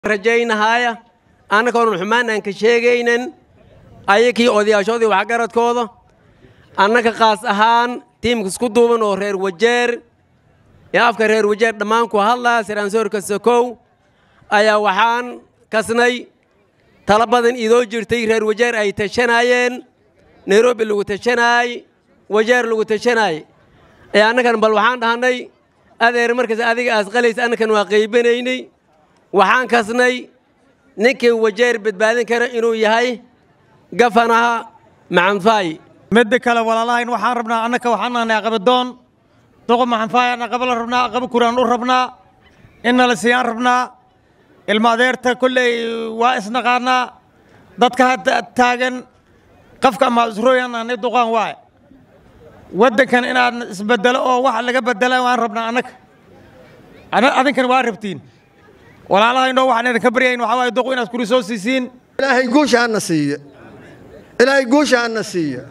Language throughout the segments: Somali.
rajaynahaaya annagoonan xumaan aan ka sheegaynan ayakii odayaashoodii waxgaradkooda annaga qaas ahaan tiimka isku duuban oo reer wajeer ee afka reer wajeer dhammaan ku hadlaa siraansoorka sokow ayaa waxaan kasnay tala badan idoo jirtay reer wajeer ay tashanaayeen nairobi lagu tashanaay wajeer lagu tashanaay ee annagan bal waxaan dhahnay adeer markaas adiga aas qalaysa annakan waa qaybanaynay waxaan kasnay ninkii wajeer badbaadin kara inuu yahay gafanaha macanfaay midda kale walaalahayn waxaan rabnaa annaka waxaan nahnay aqabadoon duqa maxanfaayaan aqabala rabnaa aqaba kuraan u rabnaa inna la siiyaan rabnaa ilma adeerta kolley waa isnaqaanaa dadka hadda taagan qafka ama isrooyan nahnay duqaan waaye waddankan inaad isbedelo oo wax laga bedela waan rabnaa annaka adinkan waa rabtiin walaalahaynoo waxaan idinka baryayn waxaa waaye duqu inaad kuri soo siisiin ilaahay guusha hana siiya ilaahay guusha hana siiya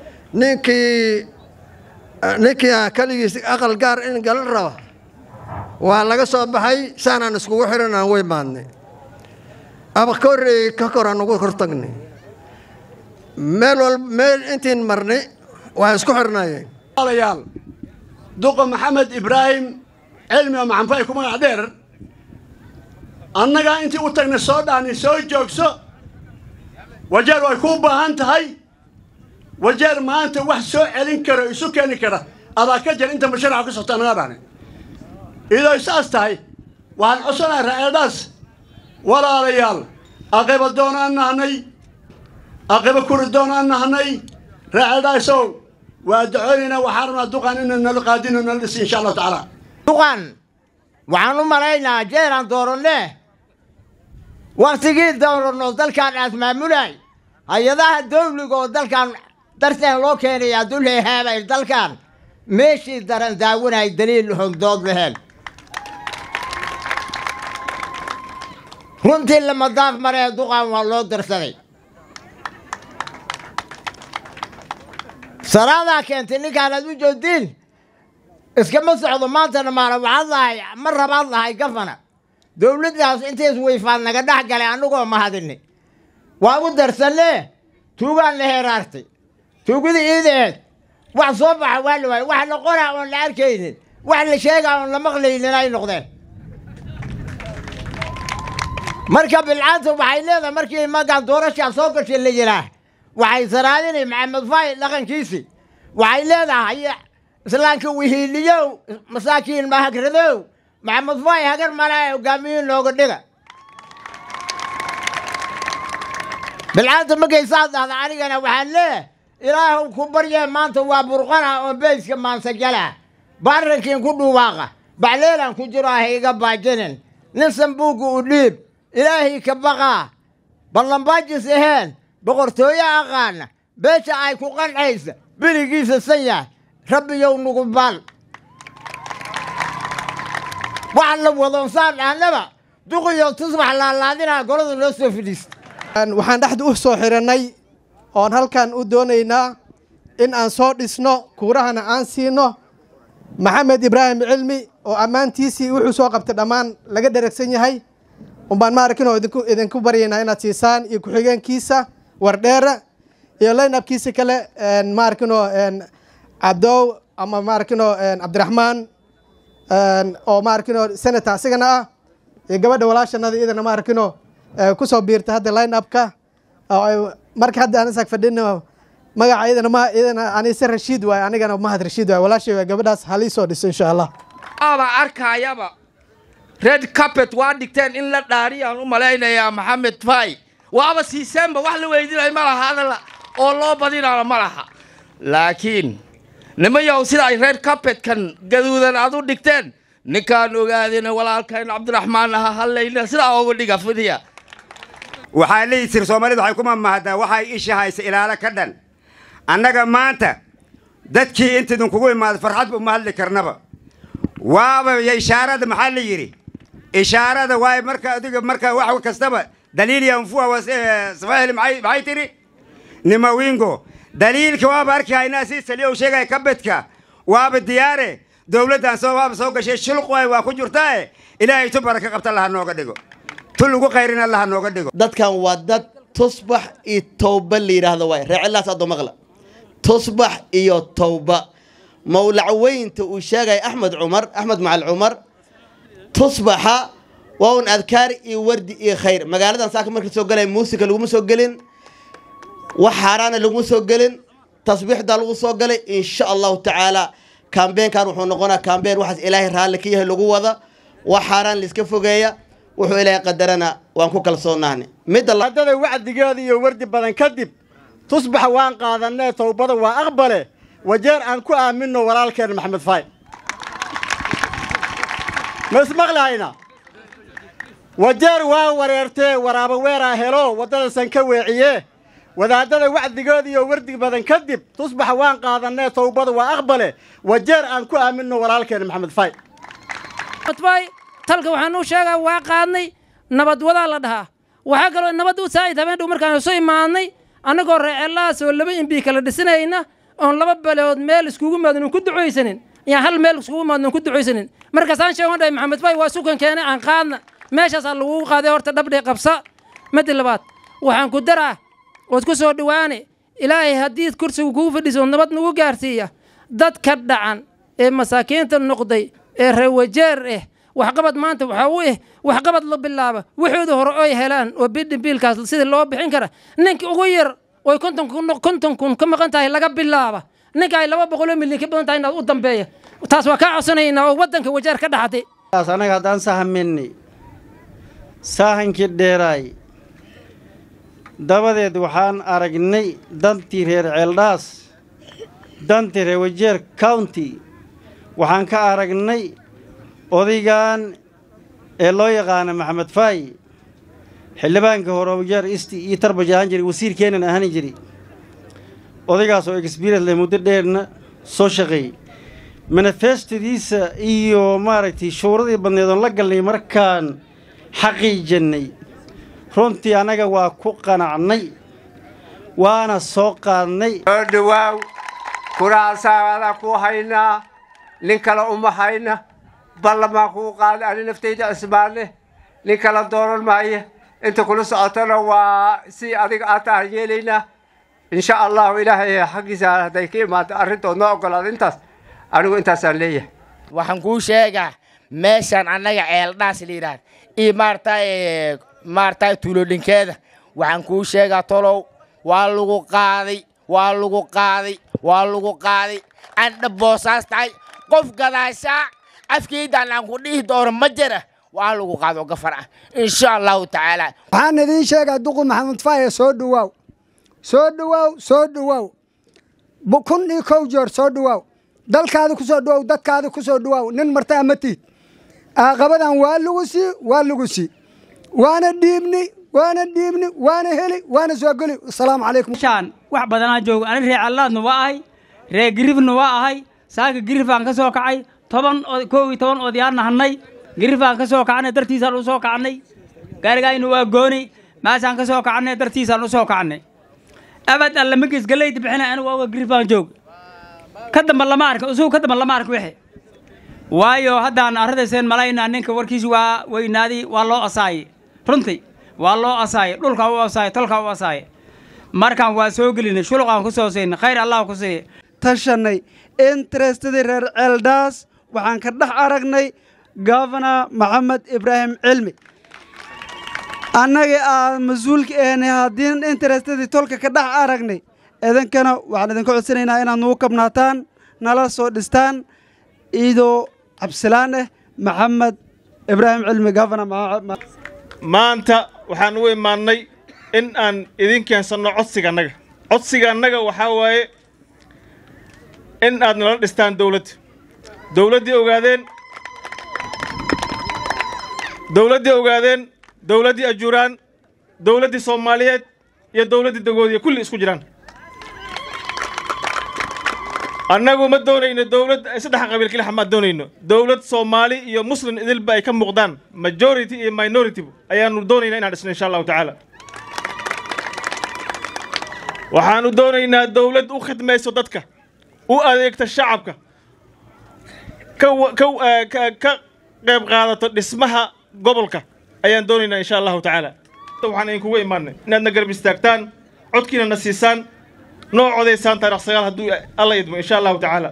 ninkii ninkii keligiis aqal gaar in gala raba waa laga soo baxay saanaan iskugu xiran aan way maadnay ama ka horreeyey ka kor aan ugu hortagnay meel walba meel intiin marnay waa isku xirnaayeen walaalayaal duqa maxamed ibraahim cilmi oo maxanfay ku magac dheer annagaa intii u tagnay soo dhaani soo joogso wajeer way kuu baahan tahay wajeer maanta wax soo celin karo isu keeni kara adaa ka jir inta masharaxa ku socta annagaa dhahni iyadoo saas tahay waxaan codsanahay ra'eedhaas walaalayaal aqiba doonaan nahnay aqiba kuri doonaan nahnay ra'eedhaasow waa ducoonaynaa waxaan rabnaa duqan inay nala qaadino nala dhisi insha allahu tacaala duqan waxaan u malaynaa jeeraan dooranne wakhtigii dooranno dalkan aad maamulay hay-adaha dawliga oo dalkan darteen loo keenayaa dulheehaabay dalkan meeshii daran daawanay daliil hogdood laheen runtii lama daaf maree duqan waa loo darsaday saraadaa keentay ninkaan aad u joogtiin iskama socdo maantana maala waxaad lahay ma rabaad lahay gafana dowladdaas intays weyfaad naga dhex galay annagoo mahadini waa u darsanne tuugaan la heeraartay tuugada iideed wax soo baxa waa la waayay wax la qoraa oon la arkaynin wax la sheegaa oon la maqlaynin ay noqdeen marka bilcaanta waxay leedahay markii magaan doorashaa soo gashay la yiraa waxay saraadinay maxamed faay dhaqankiisii waxay leedahay islaamka wihiiliyow masaakiin mahagradow maxamed faay hagar malaa hogaamiyin looga dhiga bilcaanta markaysaad dhahda anigana waxaan leeyahay ilaahu ku baryee maanta waa burqana oo beyska maansagala baarrankiin ku dhuwaaqa bacleelaan ku jiro ah iga baajinin nin sambuugga u dhiib ilaahay ka baqaa ballanbaajis aheen boqortooyo aqaana beesha ay ku qancaysa biligiisa san yahay rabbiyow nugu baal waxaan la wadoonsaan dhahnaba duqiyo tusbax laalaadinaa golada loo soo fidhiista waxaan dhexda u soo xirannay oon halkan u doonaynaa in aan soo dhisno kuurahana aan siino maxamed ibraahim cilmi oo ammaantiisii wuxuu soo qabtay dhammaan laga dheragsan yahay umbaan ma arkin oo idinku idinku baryaynaa inaad siisaan iyo ku-xigeenkiisa wardheera iyo laynabkiisa kale ma arkinoo cabdow ama ma arkinoo cabdiraxmaan oo ma arkinoo senator asigana ah iyo gabadha walaashanada iyadana ma arkinoo kusoo biirta hadda line-upka marka hadda aan isag fadhino magaca iyadana ma iyadana anise rashiid waay anigana mahad rashiid waay walaashay waay gabadhaas halii soo dhiso insha allah aba arkayaba red carpet waa dhigteen in la dhaariyaan u malaynayaa maxamed fay waaba siiseenba wax la weydinay ma laha hadal oo loo badinaana ma laha laakiin nimayow sida ay red carpetkan gaduudan aad u dhigteen ninkaan ogaadina walaalkayn cabdiraxmaan aha hallayna sidaa uga dhiga fidiya waxaa leeyi sir soomaalidu waxay ku mamahaddaa waxay isha haysa ilaalo ka dhan annaga maanta dadkii intaydun kugu imaada farxad uma hadli karnaba waaba ishaarada maxaa la yidhi ishaarada waay marka adiga marka wax kastaba daliil yanfuwa safahili maxay tidhi nimawingo daliilka waaba arki haynaa si saliyow sheegaya kabedka waaba diyaare dowladdan soo waaba soo gashay shulq waay waa ku jirtaae ilaahay tu baraka qabta laha nooga dhigo tu lagu qayrin allaha nooga dhigo dadkan waa dad tusbax iyo towba la yidhaahdo waay reecilaas adoo maqla tusbax iyo towba mawlac weynta uu sheegaya axmed cumar axmed macal cumar tusbaxa waa un adkaar iyo wardi iyo khayr magaaladan saaka marka soo galaya muusika laguma soo gelin wax xaaraana laguma soo gelin tasbiixdaa lagu soo galay insha allahu tacaala kambeenkan wuxuu noqonaa kambeen waxaas ilaahay raalli ka yahay lagu wada wax xaaraan laiska fogeeya wuxuu ilaahay qadarana waan ku kalsoonahne midda adada wacdigeeda iyo wardi badan kadib tusbaxa waan qaadanee towbada waa aqbale wajeer aan ku aaminno walaalkeen maxamed faay ma ismaqlayna wajeer waa wareertee waraaba weeraa helo waddadasan ka weeciye wadaadada wacdigooda iyo wardi badan kadib tusbaxa waan qaadanee towbada waa aqbale wajeer aan ku aaminno walaalkeen maxamed faay fay talka waxaan u sheegaa waa qaadnay nabad wadaa la dhahaa waxaa kaloo nabad u saa'id habeen dhow markaan isu imaadnay annagoo reecellahaas oo laba imbi kala dhisanayna oon laba baleood meel iskugu imaadin oon ku ducaysanin ayaan hal meel iskugu imaadin oon ku ducaysanin markaasaan sheegan dhahay maxamed fay waa sukan keene aan qaadna meeshaasaa lagugu qaaday horta dhabdhe qabsa madi labaad waxaan ku daraa ood ku soo dhowaane ilaahay haddii kursigu kugu fadhiso ood nabad nagu gaarsiiya dadka dhacan ee masaakiinta noqday ee reewajeer ah waxqabad maanta waxaa u ah waxqabad la bilaaba waxooda hore oy helaan oo bidhimbiilkaas sidii loo bixin kara ninka ugu yar oy konton kun konton kun ka maqan tahay laga bilaaba ninka ay laba boqoloo milyan ka badan tahay inaad u dambeeya taas waa kaa codsanaynaa oo waddanka wajeer ka dhaxatay anaga haddaan sahaminay saahankii dheeraay dabadeed waxaan aragnay dantii reer ceeldhaas dantii reer wajeer county waxaan ka aragnay odaygan ee loo yaqaana maxamed faay xildhibaanka hore wajeer isti iyo tarbaj ahaan jiray wasiirkeenan ahaan jiray odaygaas oo experience leh muddo dheerna soo shaqeeyey manifestadiisa iyo maaragtay shuuradii badneed oon la galnay markaan xaqiijannay runtii annaga waa ku qanacnay waana soo qaadnay soo dhawaaw kuraasaada ku haynaa nin kale uma hayna ballamaan kuu qaaday ani naftayda cismaane nin kala dooran maayo inta kula socotona waa si adiga aad tahan yeelaynaa insha allahu ilaahay xaggiisa hadday ka imaado arrintood noo ogolaado intaas anigu intaasaan leeyahay waxaan kuu sheegaa meeshaan annaga ceeldhaas la yidhaahda iyo maaragtay maaragtay tuulodhinkeeda waxaan kuu sheegaa tolow waa lagu qaaday waa lagu qaaday waa lagu qaaday andha boosaas tahay qof gadaashaa afkeydaan aan ku dhihi doono ma jira waa lagu qaado gafar ah insha allahu tacaala waxaan idiin sheegaa duqu maxamed faaye soo dhawaaw soo dhawaaw soo dhawaaw kun iyo kow jeer soo dhawaaw dalkaada ku soo dhawaaw dadkaada ku soo dhawaaw nin martaa ma tiid aaqabadan waa lagu sii waa lagu sii waana dhiibni waana dhiibni waana heli waana soo geli asalaamu calaykum shaan wax badanaa joogo ani reer allaadna waa ahay reer girifna waa ahay saaka girifaan ka soo kacay toban kow iyo toban odayaan nahanay girifaan ka soo kacnay dartiisaan u soo kacnay gaarigayna waa gooni maasaan ka soo kacnay dartiisaan u soo kacnay abad alle magiis galeyda bixina anigu oga girifaan joog ka damba lama arka usugu ka damba lama arka wixi waayo haddaan arradayseen malaynaa ninka warkiisi waa weynaaday waa loo asaaye runtii waa loo asaaye dhulkaa u asaaye tolkaa u asaaye markaan waa soo gelinay shuluqaan ku soo siinay khayr allah ku siiya tashanay interestadii reer ceeldhaas waxaan ka dhex aragnay gofana maxamed ibraahim cilmi annagii aan mas-uulka ahnay haddii interestadii tolka ka dhex aragnay idinkana waxaan idinka codsanaynaa inaad nugu kabnaataan nala soo dhistaan iidoo cabsilaan ah maxamed ibraahim cilmi gofana maanta waxaan u imaannay in aan idin keensanno codsiga annaga codsiga annaga waxaa waaye in aad nala dhistaan dawladda dawladdii ogaadeen dawladdii ogaadeen dawladdii ajuuraan dawladdii soomaaliyeed iyo dawladdii dagoodiya kulli isku jiraan annagu ma doonayno dawlad saddex qabiil kelixa ma doonayno dawlad soomaali iyo muslim idilba ay ka muuqdaan majority iyo minority ayaanu doonaynaa inaan dhisno insha allahu tacaala waxaanu doonaynaa dawlad u khidmayso dadka u adeegta shacabka ka ka ka qayb qaadato dhismaha gobolka ayaan doonaynaa insha allahu tacaala waxaan idinkugu imaanay inaadna garab istaagtaan codkiina na siisaan noo codaysaan taarikh sagaal hadduu alla idmo insha allahu tacaala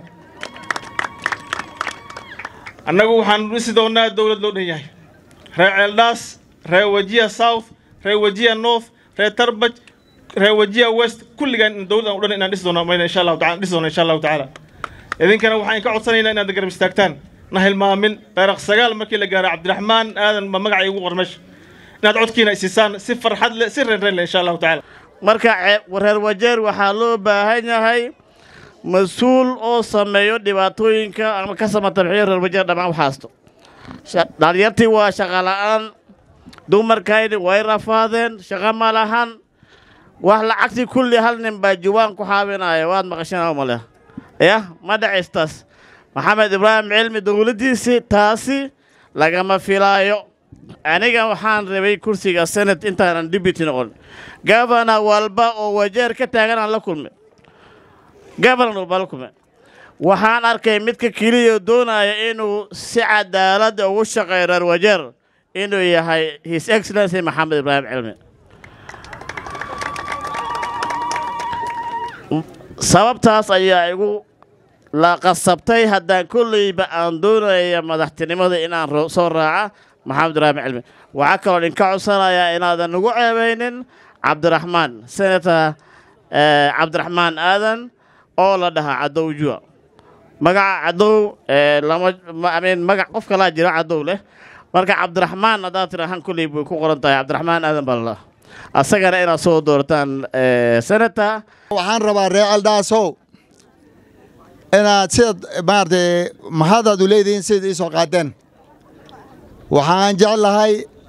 annagu waxaan dhisi doonaa dowlad loo dhan yahay reer ceeldhaas reer wajiya south reer wajiya north reer tarbaj reer wajiya west kulligaan dowlad aan u dhan inaan dhisi doonaa mayna insha allahu taala dhisi doonaa insha allahu tacaala idinkana waxaan ka codsanaynaa inaad garab istaagtaan na hilmaamin taarikh sagaal markii la gaaro cabdiraxmaan aadan ma magaca igu qor meesha inaad codkiina isiisaan si farxad leh si reenreen leh insha allahu tacaala marka reer wajeer waxaa loo baahan yahay mas-uul oo sameeyo dhibaatooyinka ama ka samatabxiyo reer wajeer dhammaan waxaasto dhalinyartii waa shaqa la'aan dumarkayni way rafaadeen shaqa ma lahan wax lacagtii kulli hal nin baa juwaan ku xaabinaya waad maqasheen male yah ma dhacistas maxamed ibraahim cilmi dowladdiisii taasi lagama filaayo aniga waxaan rabay kursiga senat intaanan deputy noqon gavana walba oo wajeer ka taaganaan la kulmay gavana walba la kulmay waxaan arkay midka keliya doonaya inuu si cadaalada ugu shaqeeyo reer wajeer inuu yahay his excellency maxamed ibraahim cilmi sababtaas ayaa igu la qasabtay haddaan kolleyba aan doonaya madaxtinimada inaan soo raaca maxamed ibraahim cilmi waxaa kaloo idinka codsanayaa inaadan nagu ceebaynin cabdiraxmaan senator cabdiraxmaan aadan oo la dhahaa cadow jua magaca cadow lama amin magac qof kalaa jira cadow leh marka cabdiraxmaan haddaad tirahaan kolley bay ku qoran tahay cabdiraxmaan aadan baa la dhahaa asagana inaad soo doortaan senator waxaan rabaa reer aldhaasow inaad sidaad maaragtay mahadaad u leedihiin sidaad ii soo qaadeen waxaan jeclahay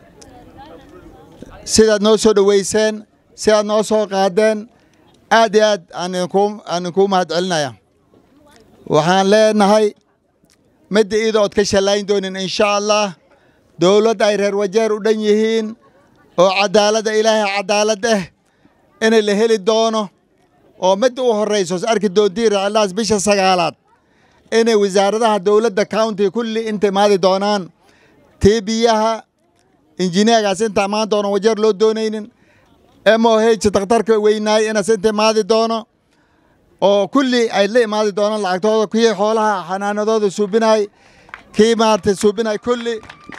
sidaad noo soo dhoweyseen sidaad noo soo qaadeen aad iyo aad aan idinkuu mahad celinaya waxaan leenahay midda iyada ood ka shallayn doonin insha allah dowladd ay reer wajeer u dhan yihiin oo cadaaladda ilaahay cadaalad ah inay la heli doono oo midda u horrayso arki doontiin reecelaas bisha sagaalaad inay wasaaradaha dowladda county kulli inta imaadi doonaan tii biyaha injineergaas inta imaan doono wajeer loo doonaynin m o h dakhtarka weynaay inaas inta imaadi doono oo kulli ay la imaadi doonaan lacagtooda kii xoolaha xanaanadooda suubinaay kii maaragtay suubinaay kulli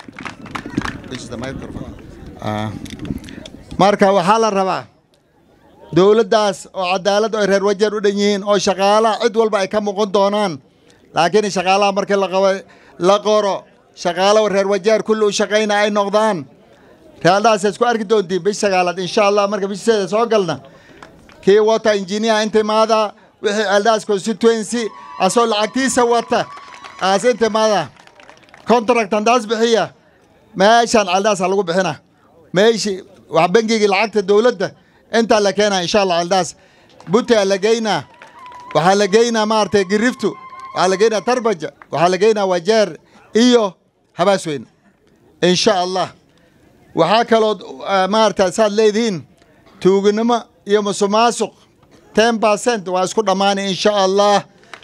marka waxaa la rabaa dowladdaas oo cadaalad ay reer wajeer u dhan yihiin oo shaqaalaha cid walba ay ka muuqan doonaan laakiin shaqaalaha markii la qabo la qoro shaqaalo reer wajeer kulli u shaqayna ay noqdaan realdhaas isku arki doontiin bish sagaalaad insha allah marka bisheeda soo galna kii wata injineer inta imaada wixii ceeldhaas constituency asoo lacagtiisa wata aas inta imaada contract handaas bixiya meeshaan ceeldhaasa lagu bixina meeshi wax bengigii lacagta dowladda intaa la keenaa insha allah ceeldhaas butaa la geynaa waxaa la geynaa maaragtay giriftu waxaa la geynaa tarbaja waxaa la geynaa wajeer iyo habaasweyn insha allah waxaa kaloo maaragta saad leedihiin tuuginimo iyo musuqmaasuq ten percent waa isku dhammaanay insha allah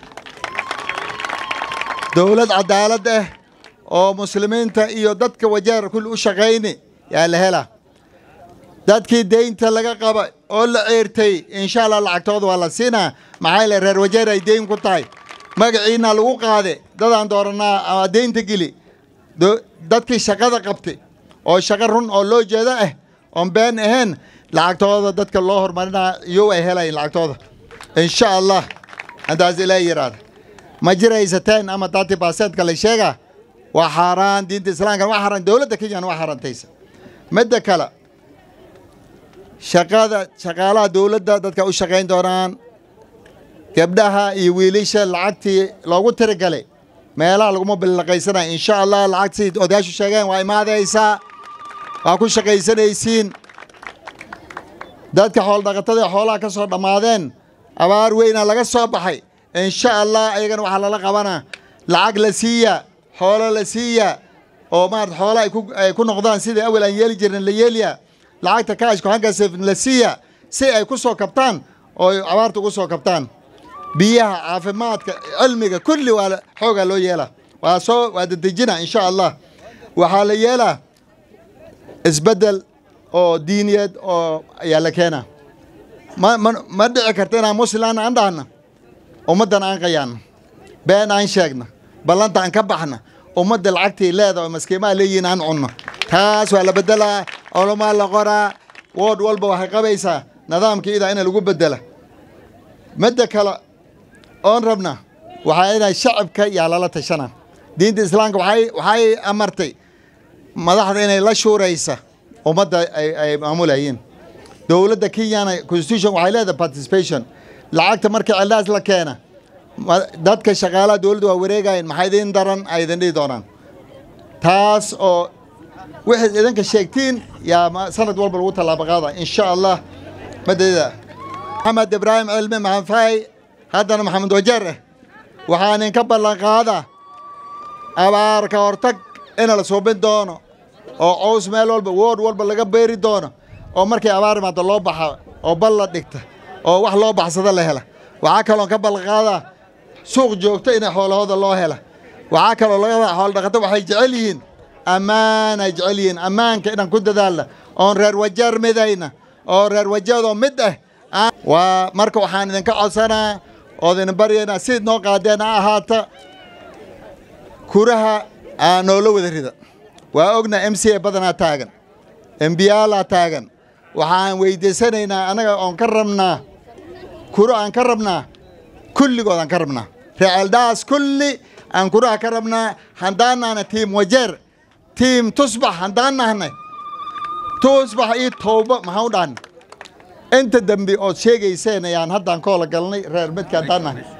dowlad cadaalad ah oo muslimiinta iyo dadka wajeer kulli u shaqayni yaa la helaa dadkii deynta laga qaba oo la ceertay insha allah lacagtooda waa la siinaa maxaa le reer wajeer ay deyn ku tahay magaciina lagu qaade dadaan dooranaa ama deynta geli dadkii shaqada qabtay oo shaqo run oo loo jeeda ah oon been ahayn lacagtooda dadka loo horumarinaa iyow ay helayin lacagtooda insha allah haddaas ilaa yidhaahda ma jiraysateen ama thirty percentka la sheegaa waa xaaraan diinta islaamka waa xaaraan dowladda kenyana waa xaaraantaysa midda kale shaqada shaqaalaha dowladda dadka u shaqayn doonaan gabdhaha iyo wiilasha lacagtii loogu tirigalay meelaha laguma bilaqaysanaya insha allah lacagtii odayaashu sheegeen waa imaadaysaa waa ku shaqaysanaysiin dadka xooldhaqatada xoolaha ka soo dhammaadeen abaar weyna laga soo baxay insha allah ayagana waxaa lala qabanaa lacag la siiya xoolo la siiya oo maarata xoola ay ku noqdaan sidai awel aan yeeli jirin la yeeliya lacagta kaashku hangasef la siiya si ay ku soo kabtaan oo abaarta ugu soo kabtaan biyaha caafimaadka cilmiga kulli waa xoogaa loo yeelaa waa soo waa dedejina insha allah waxaa la yeelaa isbeddel oo diiniyeed oo ayaa la keenaa ma ma ma dhici karta inaan muslimaan aan dhahna ummaddan aan qayaanno been aan sheegna ballanta aan ka baxna ummadda lacagtii leeda oo maskiimaha leeyihiin aan cunno taas waa la beddelaa culamaa la qoraa wood walba waxay qabaysaa nidaamkii idaa in lagu beddela midda kale oon rabna waxaa inay shacabka yaa lala tashana diinta islaamka waxay waxay amartay madaxda inay la shuuraysa ummadda ay ay maamulayeen dowladda kenyana constitution waxay leedahay participation lacagta marka cildaas la keena ma- dadka shaqaalaha dowladda waa wareegayeen maxaa idin daran ay idin dhihi doonaan taas oo wixii idinka sheegtiin yaa ma- sanad walba lagu tallaabo qaada insha allah madada maxamed ibraahim cilmi maxamed faay haddana maxamed wajeer eh waxaan idinka ballan qaadaa abaar ka hortag ina la suubin doono oo cows meel walba wood walba laga beeri doono oo markay abaar imaado loo baxa oo bal la dhigta oo wax loo baxsada la hela waxaa kaloon ka ballan qaadaa suuq joogto in xoolahooda loo hela waxaa kaloo laga wadaa xoolo dhaqato waxay jecel yihiin ammaan ay jecel yihiin ammaanka inaan ku dadaalna oon reer wajeer midayna oo reer wajeedoo mid ah aan- waa marka waxaan idinka codsanaa ood idin baryaynaa sid noo qaadeen ha ahaata kuraha aa noola wada rida waa ogna m c a badanaa taagan embiyaalaa taagan waxaan weydiisanaynaa annaga oon ka rabnaa kuro aan ka rabnaa kulligood aan ka rabnaa reeceeldhaas kulli aan kuraha ka rabnaa haddaan nahna tiim wajeer tiim tusbax haddaan nahnay tusbax iyo towba maxaan u dhahnay inta dembi ood sheegayseen ayaan haddaan koola galnay reer midka haddaan nahnay